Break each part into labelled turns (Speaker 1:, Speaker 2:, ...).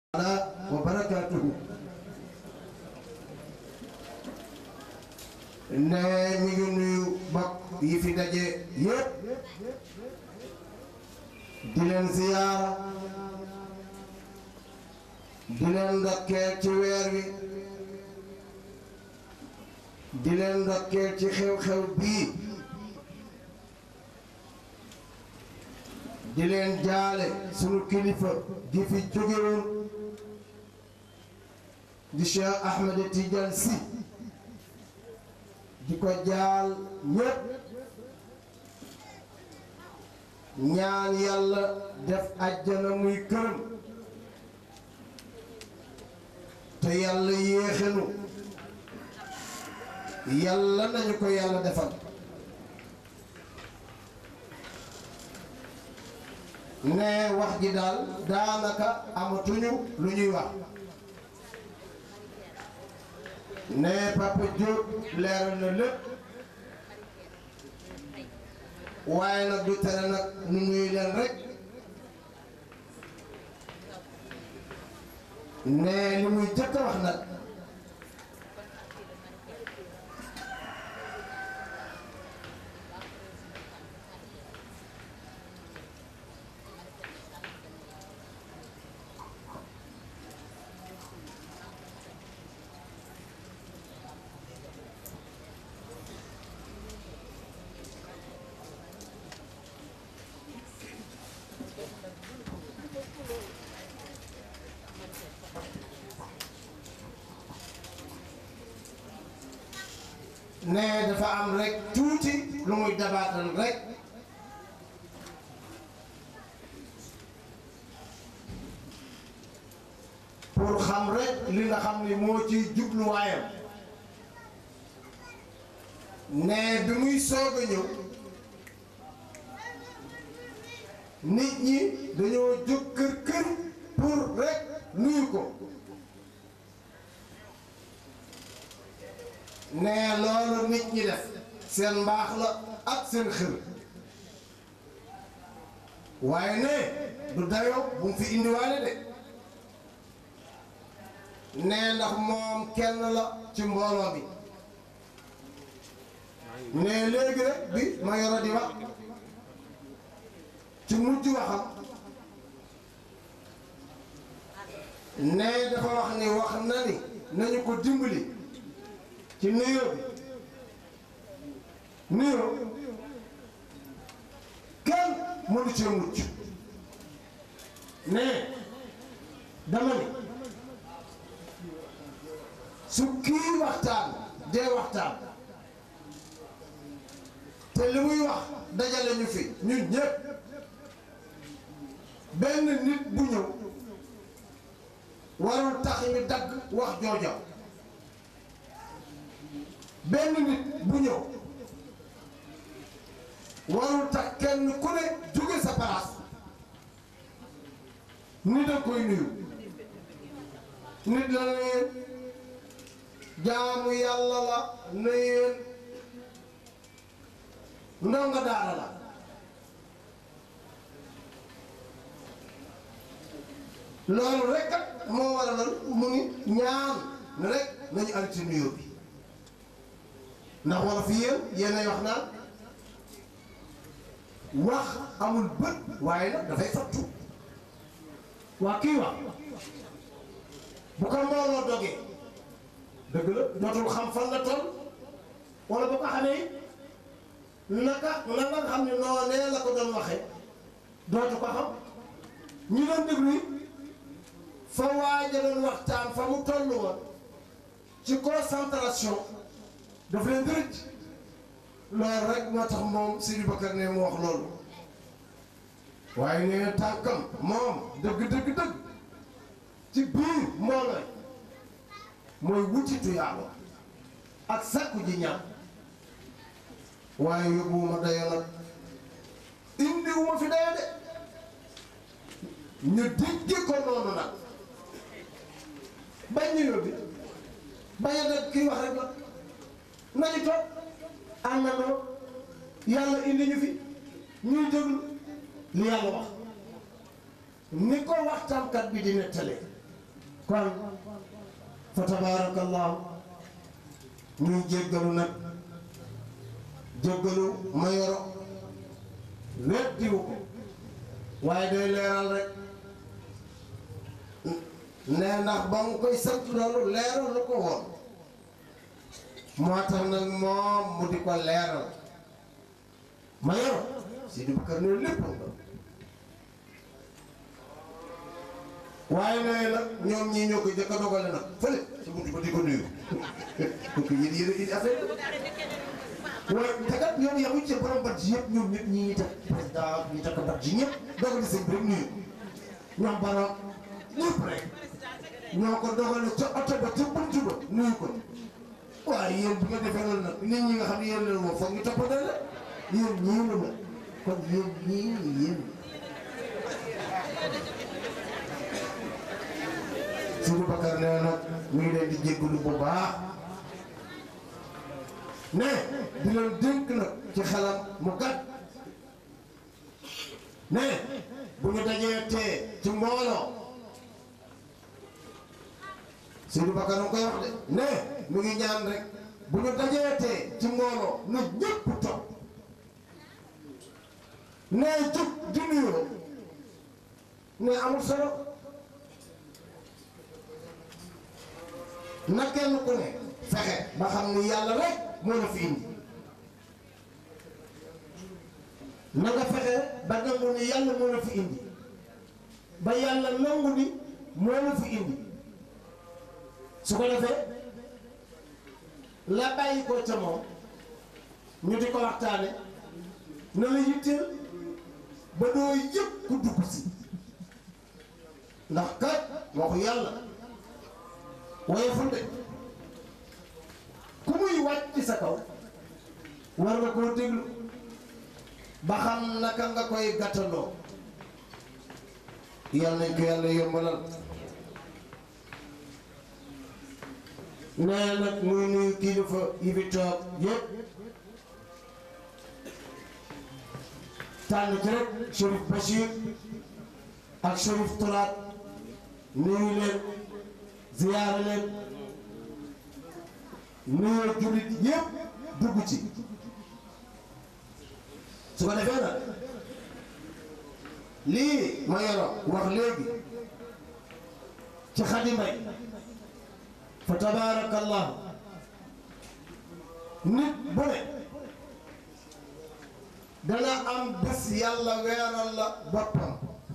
Speaker 1: wa barakaatuhu ne mi ngi nuyu bokk yi fi daje yépp di leen ziyaara di leen ndokkeel ci weer wi di leen ndokkeel ci xew-xew bii di leen jaale sunu kilifa gi fi jógewoon di Cheikh Ahmed Tidiane Sy di ko jaal ñépp ñaan yàlla def àjjana muy këram te yàlla yéexenu yàlla nañu ko yàlla defal ne wax ji daal daanaka amatuñu lu ñuy wax ne Papa Diop leeral na lépp waaye nag du tere nag nu nuyu leen rek ne li muy jëkk a wax nag ne dafa am rek tuuti lu muy dabaatal rek pour xam rek li nga xam ni moo ci jubluwaayam ne bi muy soog a ñëw nit ñi dañoo jóg kër kër pour rek nuyu ko ne loolu nit ñi def seen mbaax la ak seen xër waaye ne du dayoo bu mu fi indiwaale de ne ndax moom kenn la ci mbooloo bi ne léegi rek bi ma yoro di wax ci mujj waxam ne dafa wax ni wax na ni nañu ko dimbali ci nuyoo bi nuyoo kenn mënu cee mucc ne dama ni su kii waxtaan dee waxtaan te li muy wax dajale ñu fi ñun ñëpp benn nit bu ñëw warul tax ñu dagg wax jooja benn nit bu ñëw warul tax kenn ku ne jóge sa place nit a koy nuyu nit la na yéen jaamu yàlla la na yéen ndonga daara la loolu rek kat moo waraloon mu ngi ñaan rek nañu arrêté nuyoo bi ndax wala fi yéen yéenay wax naan wax amul bët waaye nag dafay fattu waa kii wax bu ko mbooloo dogee dëgg la dootul xam fan la toll wala bu ko xamee naka na nga xam ne noonee la ko doon waxee dootu ko xam ñi doon déglu fa waaja doon waxtaan fa mu toll woon ci concentration daf leen dërëj loolu rek moo tax moom Sidi Bakar ne mu wax loolu waaye nee na tànkam moom dëgg dëgg dëgg ci biir mbooloo mooy wutitu yàlla ak sakku ji ñaan waaye yóbbuwuma dayo nag indiwuma fi dayo de ñu digge ko noonu nag bañ ñu yóbbi bañ a def kii wax rek la nañu toog àndandoo yàlla indi ñu fi ñuy déglu li yàlla wax ni ko waxtaankat bi di nettalee kon fa tabarakallahu ñuy jéggalu nag jéggalu ma yoro weddiwu ko waaye day leeral rek nee ndax ba mu koy sant loolu leeral lu ko woon moo tax nag moom mu di ko leeral ma yoro si di bakkar ne lépp nga waaye nee nag ñoom ñii ñoo ko jëkk a dogale nag fële sa buntu ba di ko nuyu kooku yéen yéen a indi affaire waaye te kat ñoom yamuñ ci borom bat ji yëpp ñoom ñëpp ñi teg président ñi teg bat ji ñëpp dogal seen bi rek nuyu ñoom borom ñëpp rek ñoo ko dogale ca oto ba ca buntu ba nuyu ko waaye yéen bu nga defee loolu nag nit ñi nga xam ne yéen leen moom foog ñu toppatoo la yéen ñii la ma kon yéen ñii yéen Sidi Bakar nee nag mu ngi leen di jéggalu bu baax ne di leen dénk nag ci xelam mu gàtt ne bu ñu dajee tee ci mbooloo Sidi Bakar mu koy wax de ne mu ngi ñaan rek bu ñu dajee tee ci mbooloo na ñëpp toog ne jóg di nuyoo ne amul solo na kenn ku ne fexe ba xam ni yàlla rek moo la fi indi na nga fexe ba nangu ni yàlla moo la fi indi ba yàlla nangu ni moo la fi indi su ko defee la bàyyi ko ca moom ñu di ko waxtaane na la yitteel ba doo yëpp ku dugg si ndax kat waxu yàlla woyeful de ku muy wàcc ci sa kaw war nga koo déglu ba xam naka nga koy gàttandoo yal nañ ko yàlla yombalal nee nag muy nuyu kilifa yi fi toog yëpp tànn ci rek Chérif Bachir ak Chérif Touraat nuyu leen ziyaara leen nuyoo jullit yépp dugg ci su ko defee nag lii ma yoro wax léegi ci Xadi Mbay fa tabaarakallahu nit bu ne dana am bés yàlla weeral la boppam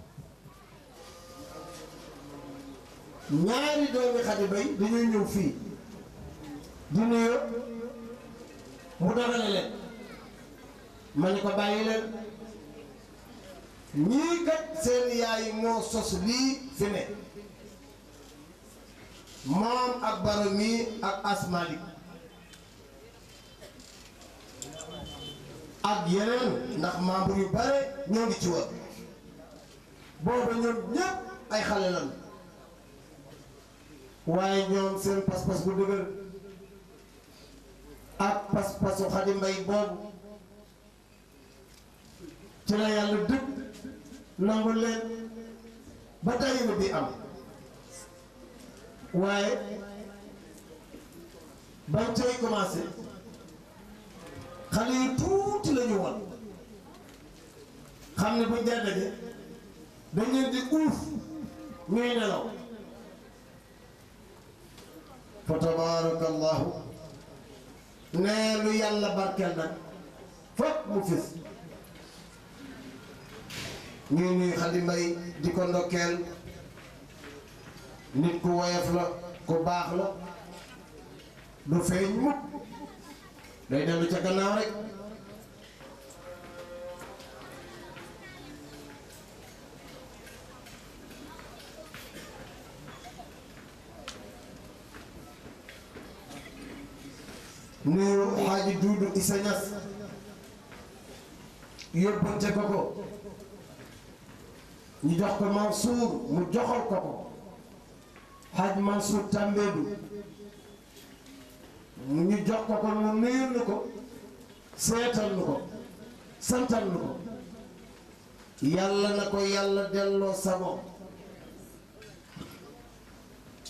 Speaker 1: ñaari doomi Xadi Mbay dañuy ñëw fii di nuyoo mu dagale leen ma ni ko bàyyi leen ñii kat seen yaay moo sos lii fi ne moom ak baro mii ak asmalik ak yeneen ndax membre yu bare ñoo ngi ci woon booba ñoom ñépp ay xale lan waaye ñoom seen pas-pas bu dëgër ak pas-pasu Xadi Mbay boobu ci la yàlla dëkk nangu leen ba dayina bi am waaye bañ cay commencé xale yu tuuti la ñu woon xam ne buñ dee daje dañ leen di uuf ñuy nelaw fa tabarakallahu nee lu yàlla barkeel nag foog mu fis ñuy nuy Xadi Mbay di ko ndokkeel nit ku woyof la ku baax la du feeñ mukk day dellu ca gannaaw rek nuyu xaaji duudu isa ñas yóbbante ko ko ñu jox ko Mansour mu joxal ko ko xaaj Mansour Tambédou mu ñu jox ko ko mu nuyul nu ko seetal nu ko santal nu ko yàlla na ko yàlla delloo sago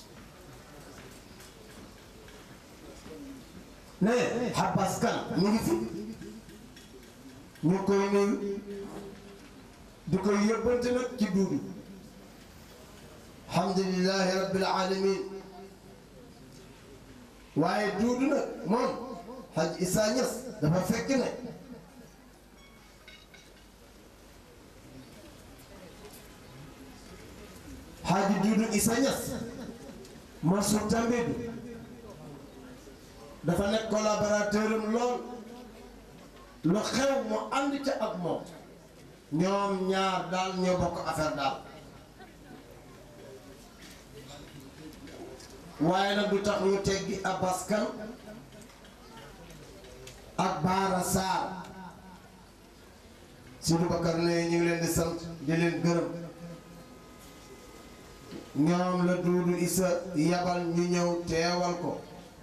Speaker 1: ne Abbas Kan ñu ngi fi ñu koy nuyu di koy yóbbante nag ci duudu alhamdulilahi rabbil alamin waaye duudu nag moom Haj Issa Niass dafa fekk ne Haji Duudu Issa Niass Mansour Tambédou dafa nekk collaborateur am lool lu xew mu ànd ca ak moom ñoom ñaar daal ñoo bokk affaire daal waaye nag du tax ñu teggi Abbas Kan ak Baara Sarr Sidou Bakar ne ñu ngi leen di sant di leen gërëm ñoom la Duudu Issa yabal ñu ñëw teewal ko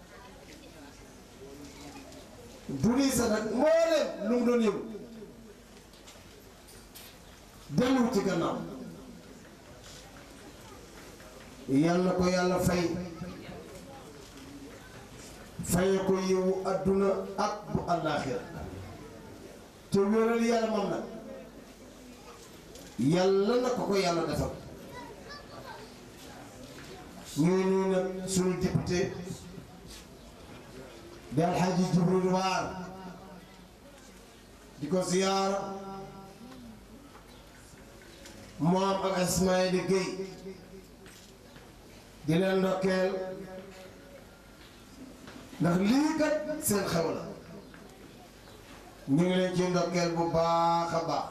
Speaker 1: Duudu Issa nag mbooleem lu mu doon yëngu dellu ci gannaaw yal na ko yàlla fay faye ko yiwu adduna ak bu àllaaxira te wéral yaramam nag yàlla na ko ko yàlla defal ñuy nuyu nag suñu député di alxaaji Jibril Waar di ko ziyaara moom ak Ismaïla Gueye di leen ndokkeel ndax lii kat seen xew la ñu ngi leen ci ndokkeel bu baax a baax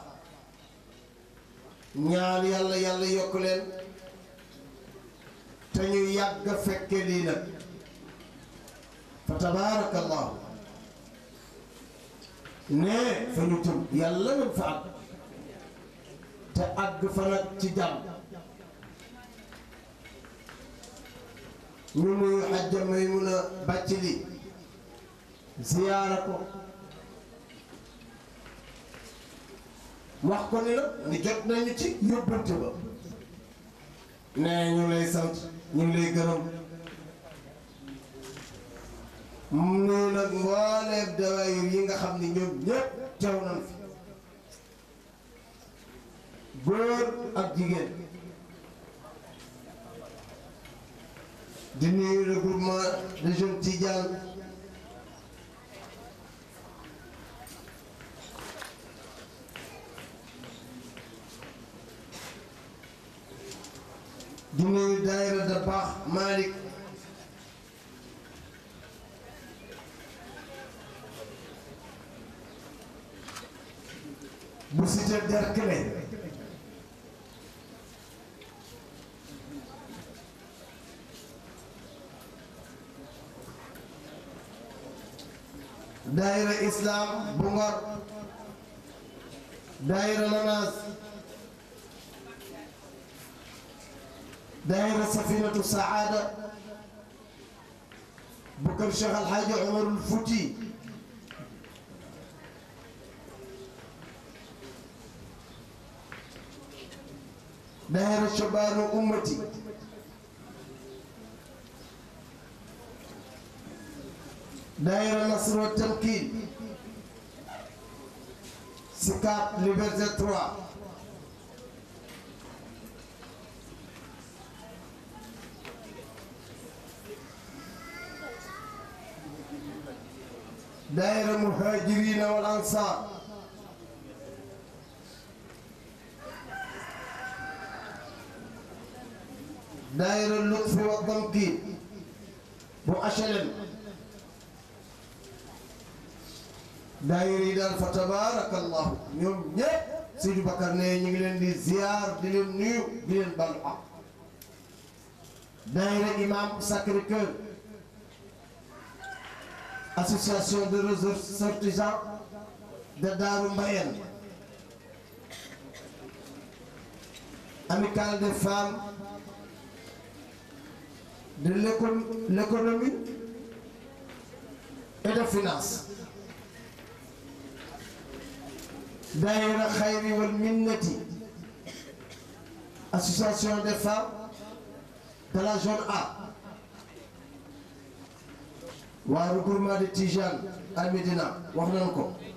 Speaker 1: ñaan yàlla yàlla yokk leen te ñu yàgg fekke lii nag fa tabaarakallahu ne fa ñu tëm yàlla nañ fa àgg te àgg fa nag ci jàmm ñu nuyu xajja Maymuna bàcc li ziyaara ko wax ko ni nag ni jot nañu ci yóbbante ba ne ñu lay sant ñu ngi lay gërëm mu nag mbooleem dawaayir yi nga xam ni ñoom ñëpp teew nañ fi góor ak jigéen di nuyu le groupement de jeunes Tidiane di nuyu daayira da baax Malick bu cité Derklé daayira islam bu Ngor daayira Lanaas daayira safinatu saada bu kër Cheikh Alxaaji Umarul Fuuti daayira shabaanu ummati daayira Nasr wa Tamkiin Sicap Liberté 3 daayira Muhaajiriina wal Ansaar daayira Lutfi wa Tamkiin bu HLM daayira yi daal fa tabaarakallahu ñoom ñëpp Seydou Bakar ne ñu ngi leen di ziar di leen nuyu di leen balu ak daayira imam Sacré-Cœur association de ressortissants de Darou Mbayène amicale des femmes de l'éco- l'économie et de finance daayira Xayri wal Minnati association des femmes de la zone A waa regroupement de Tijane à Médina wax nañ ko